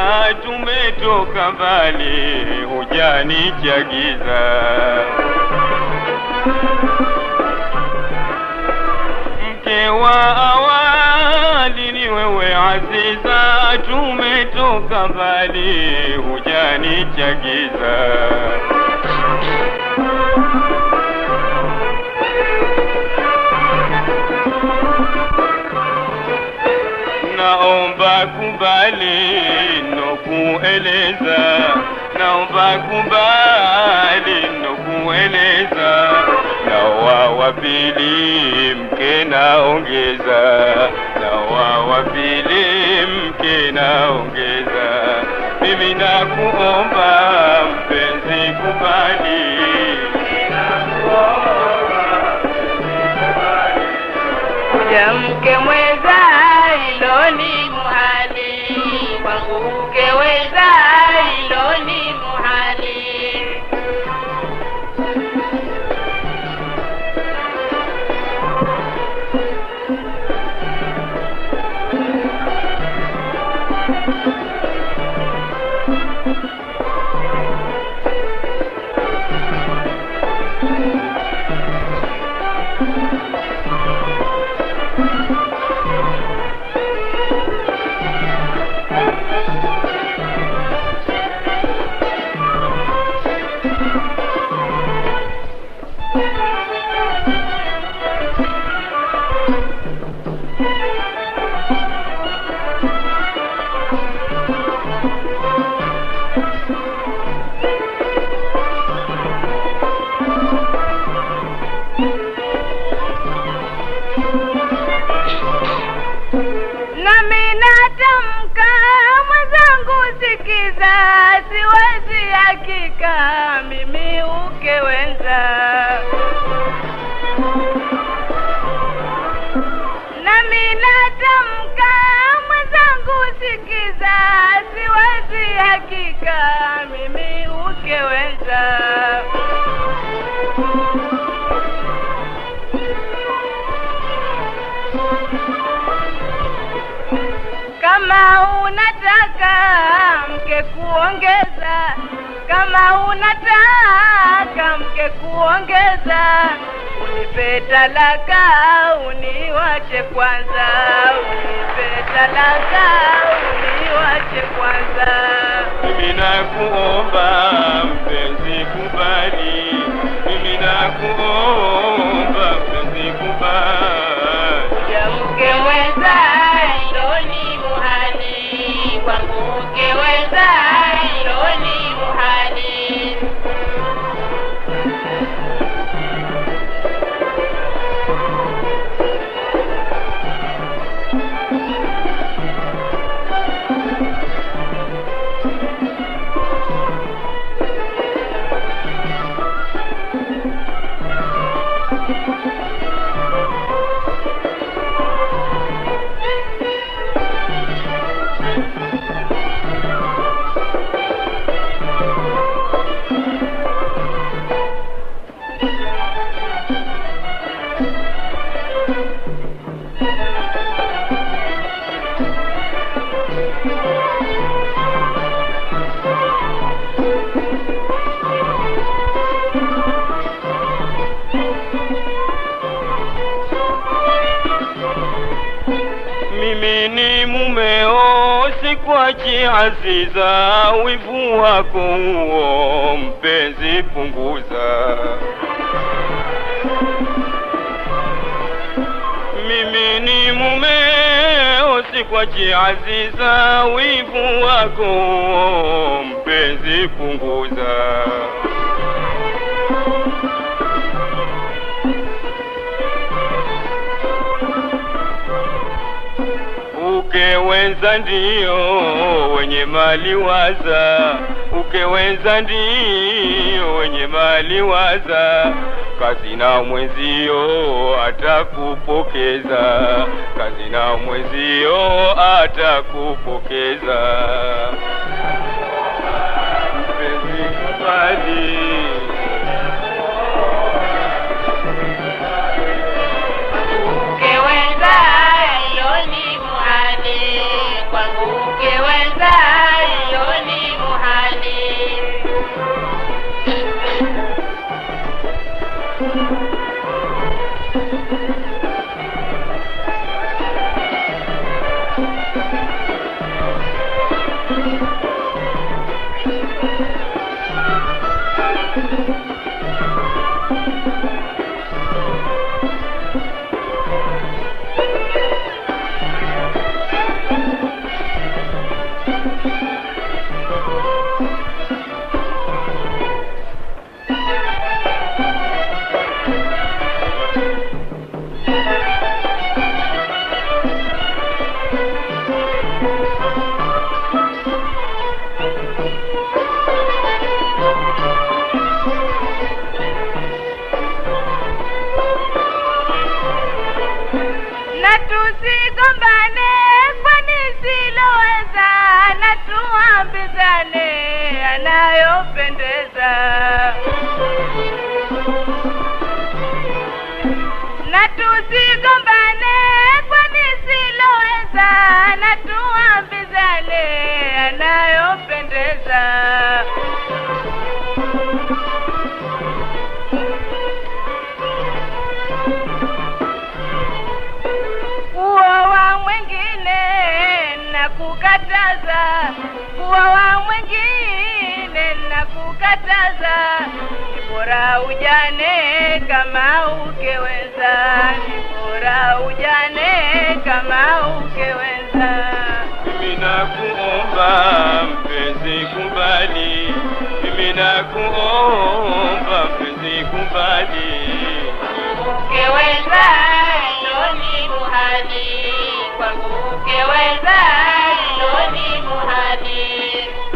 tumetoka mbali, hujanichagiza mke wa awali ni wewe Aziza, tumetoka mbali, hujanichagiza naomba kubali nokueleza, naomba kubali nokueleza, nawa wa pili mke naongeza, nawa wa pili mke naongeza, mimi nakuomba mpenzi kubali kuja mke mweza ilo ni muhali kwangu mke weza ilo ni muhali nami natamka mwenzangu sikiza siwezi hakika mimi ukewenza nami natamka mwenzangu sikiza siwezi hakika mimi ukewenza kama unataka mke kuongeza, kama unataka mke kuongeza, unipe talaka, uniwache kwanza, unipe talaka, uniwache kwanza. mimi nakuomba mpenzi kubali, mimi nakuomba mpenzi kubali. Ya mke mweza ilo ni muhali, kwangu mke weza ilo ni muhali. Mimi ni mumeo, sikwachi Aziza, wivu wako huo mpenzi punguza. Mimi ni mumeo, sikwachi Aziza, wivu wako huo mpenzi punguza. Ukewenza ndio wenye mali waza, ukewenza ndio wenye mali waza, kazi na mwenzio atakupokeza, kazi na mwenzio atakupokeza. Mpenzi kubali Ukeweza ilo ni muhali, kwangu ukeweza na tusigombane kwani siloweza na tuambizane anayopendeza na tusigombane kwani siloweza na tuambizane anayopendeza kuoa mwengine na kukataza kuoa mwengine na kukataza ni bora ujane kama ukeweza ni bora ujane kama ukeweza mimi nakuomba mpenzi kubali mimi nakuomba mpenzi kubali ukeweza ilo ni muhali kwangu ukeweza ilo ni muhali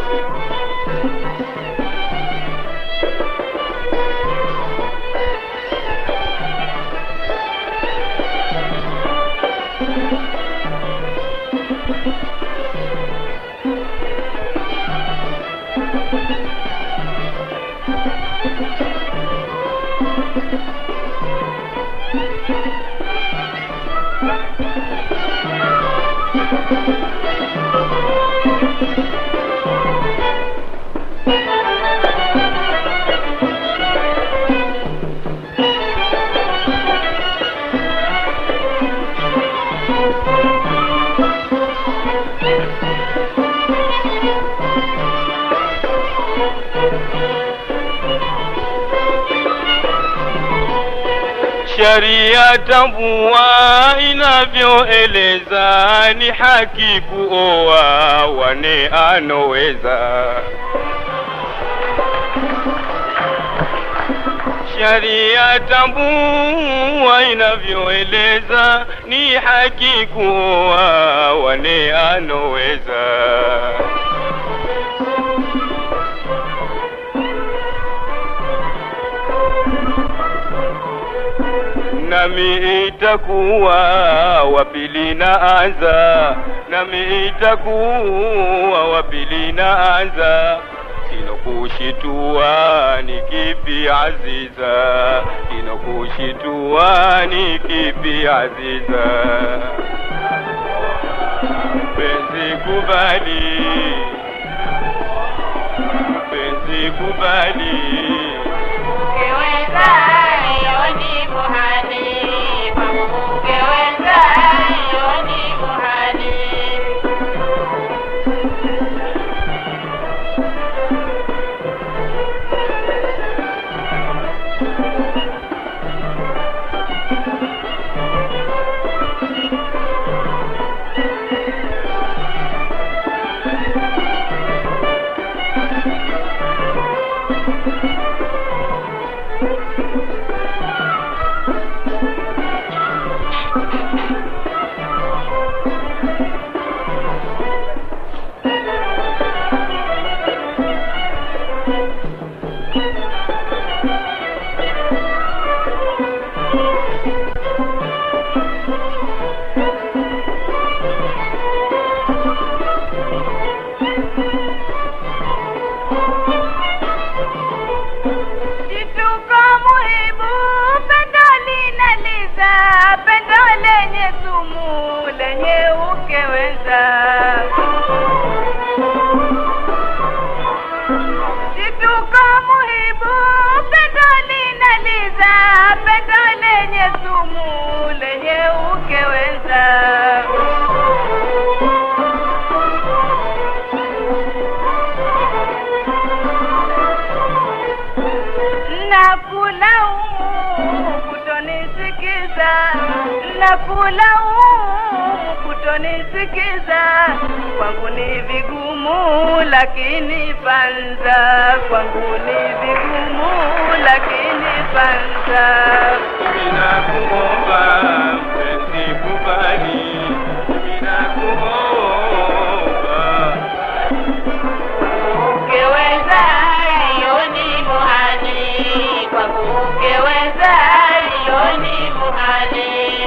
Sharia tambua inavyoeleza ni haki kuoa wane anoweza. Sharia tambua inavyoeleza ni haki kuoa wane anoweza. nami itakuwa wapili na anza nami itakuwa wapili na anza kinokushitua ni kipi aziza kinokushitua ni kipi aziza penzi kubali penzi kubali ukeweza ilo ni muhali kwangu ukeweza ilo ni muhali Jituko muhibu pendo linaliza pendo lenye sumu lenye ukeweza Jituko muhibu pendo linaliza pendo lenye sumu lenye ukeweza kulaumu kutonisikiza na kulaumu kutonisikiza kwangu ni vigumu lakini panza kwangu ni vigumu lakini panza Ninakuomba mpenzi kubali, ninakuomba ukeweza hiyo ni muhani kwangu ukeweza hiyo ni muhani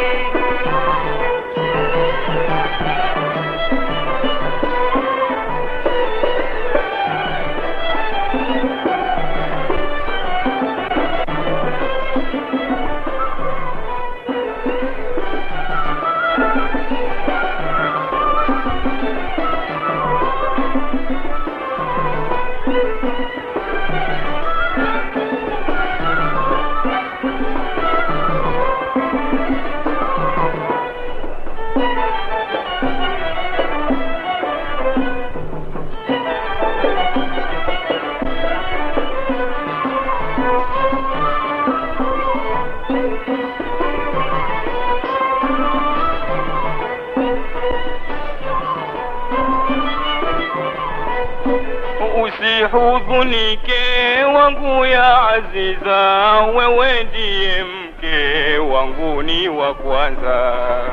Usihuzunike wangu ya aziza, wewe ndiye mke wangu ni wa kwanza.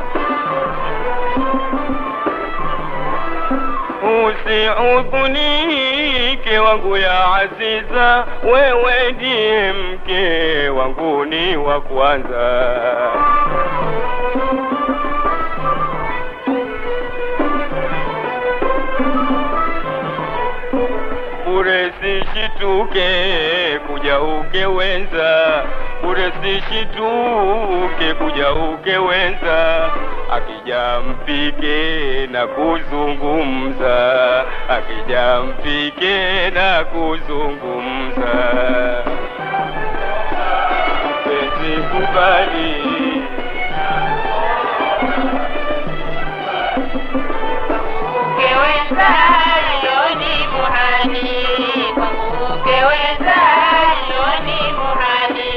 Usihuzunike wangu ya aziza, wewe ndiye mke wangu ni wa kwanza. bure sishituke kuja ukewenza bure sishituke kuja ukewenza akija mpike na kuzungumza akija mpike na kuzungumza penzi kubali ukeweza hiyo ni muhani kwangu ukeweza hiyo ni muhani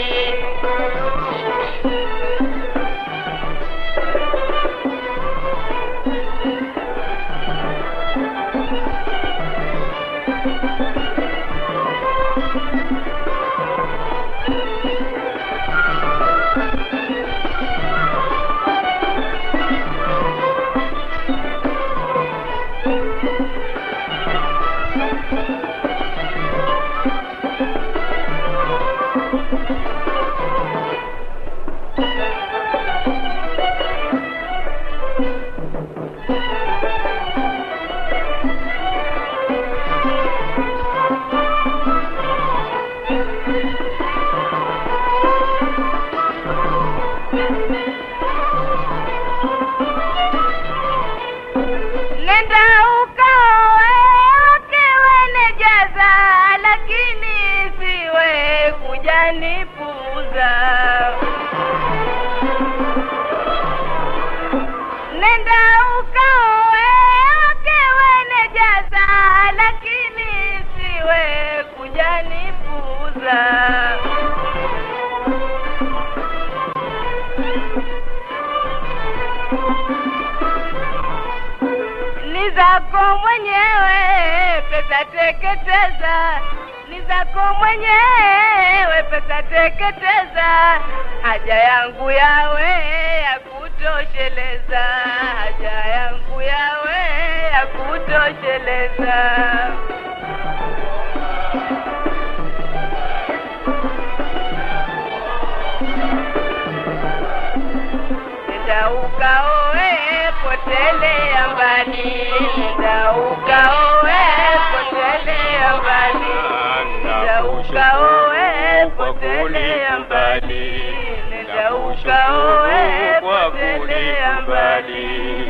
nenda ukaoe ukiwe nejaza lakini siwe kujanipuza nenda ukaoe ukiwe nejaza lakini siwe kujanipuza ni zako mwenyewe pesa teketeza ni zako mwenyewe pesa teketeza haja yangu yawe ya kutosheleza haja yangu yawe ya kutosheleza nenda ukaoe potelea mbali nenda ukaoe potelea mbali nenda ukaoe potelea mbali nenda ukaoe potelea mbali